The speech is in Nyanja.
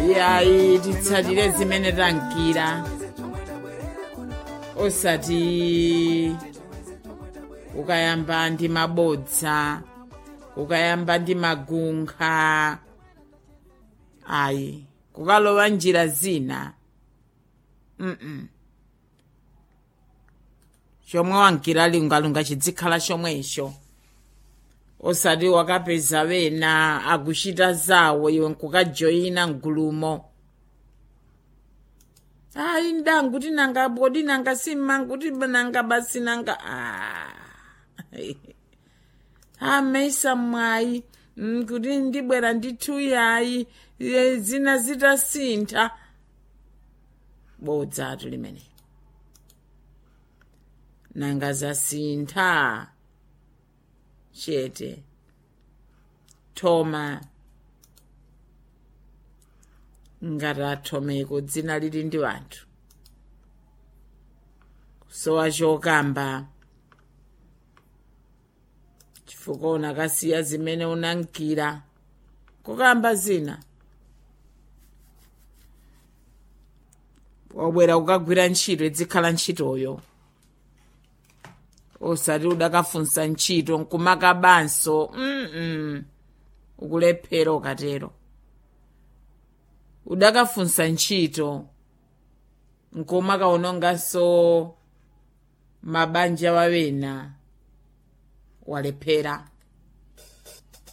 yayi titsatire zimene tankira osati ukayamba ndi mabodza ukayamba ndi magunkha ayi kukalowa njira zina mm chomwe wankira lungalunga chidzikhala chomwecho osati wakapeza wena akuchita zawo iwe nkukajoyina mgulumo ayi ndangu tinanga bodi nanga simmangu ti nanga basi nanga amesa mwayi mm, kuti ndibwera ndithu yayi e, zina zitasintha bodzatu limene nanga zasintha chete thoma ngati athomeko dzina lili ndi wanthu kusowa chokamba chifukwa unakasiya zimene unankira kukamba zina wabwera kukagwira ntchito idzikhala ntchitoyo osati udakafunsa ntchito nkumakabanso mm ukulephera ukatero udakafunsa ntchito nkumakaononganso mabanja wawena walephera